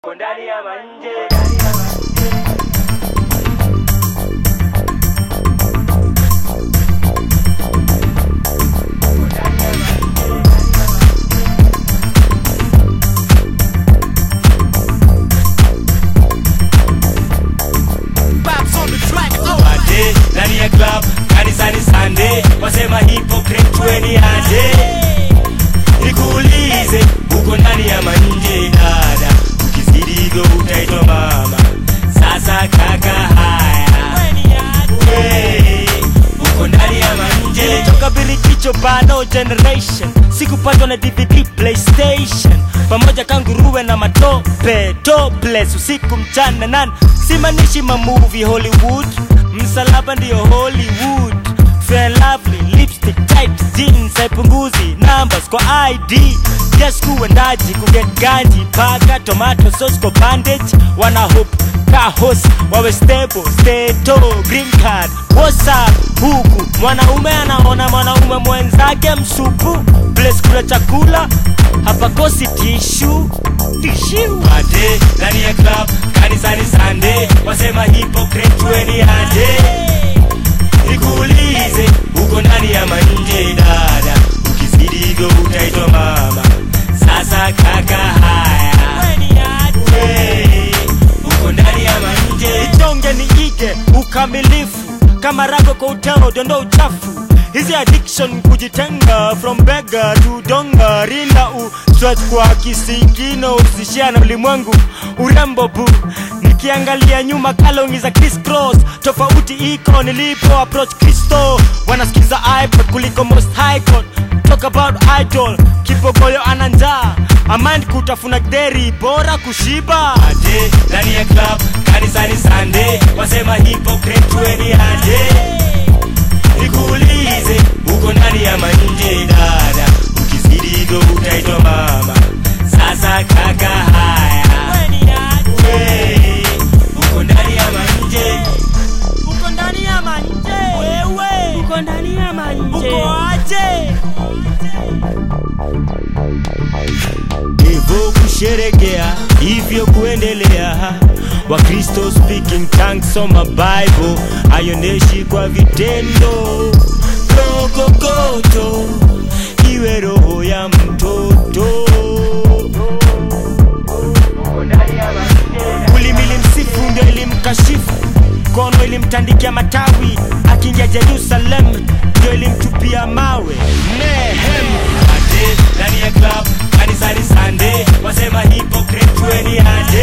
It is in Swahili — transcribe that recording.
ndani ya manje Ade, ndani ya club kanisani Sunday wasema hypocrite tueni aje nikuulize uko ndani ya manje dada ukizidi hivyo utaitwa mama sasa kaka haya we uko ndani ya manje toka birikicho bado generation sikupatwa na dvd playstation pamoja kanguruwe na matope topless usiku mchana nan simanishi mamuvi hollywood msalaba ndiyo hollywood fair lovely lipstick tight jeans haipunguzi numbers kwa id yes kuendaji kuget ganji paka tomato sauce kwa bandage wana hope kahos wawe stable steto green card whatsapp huku mwanaume anaona mwanaume mwenzake msupu place kula chakula hapakosi tishu tishu Ade, ndani ya club kanisani Sunday wasema hypocrite tueni aje nikuulize uko ndani ya manje dada ukizidi hivyo utaitwa mama sasa kaka haya we uko ndani ya manje itonge ni ige ukamilifu kama rago kwa uteo dondo uchafu hizi addiction kujitenga from bega to donga rinda u stretch kwa kisigino usishia na ulimwengu urembo bu nikiangalia nyuma kalongi za Chris cross tofauti iko nilipo approach kristo wanasikiza ipod kuliko most high court talk about idol kipogoyo ana njaa amand kutafuna gderi bora kushiba Ade, ndani ya club kanisani Sunday wasema hypocrite tueni aje nikuulize uko ndani ya manje dada ukizidi hivyo utaitwa mama sasa kaka haya we uko ndani ya manje uko ndani ya manje wewe uko ndani ya manje uko aje hivyo kusherekea hivyo kuendelea wakristo speaking tongues soma bible haionyeshi kwa vitendo rokokoto iwe roho ya mtoto ulimili msifu ndio ilimkashifu kono ilimtandikia matawi akiingia jerusalem ndio ilimtupia mawe nehem Ade, ndani ya club kanisani Sunday wasema hypocrite tueni aje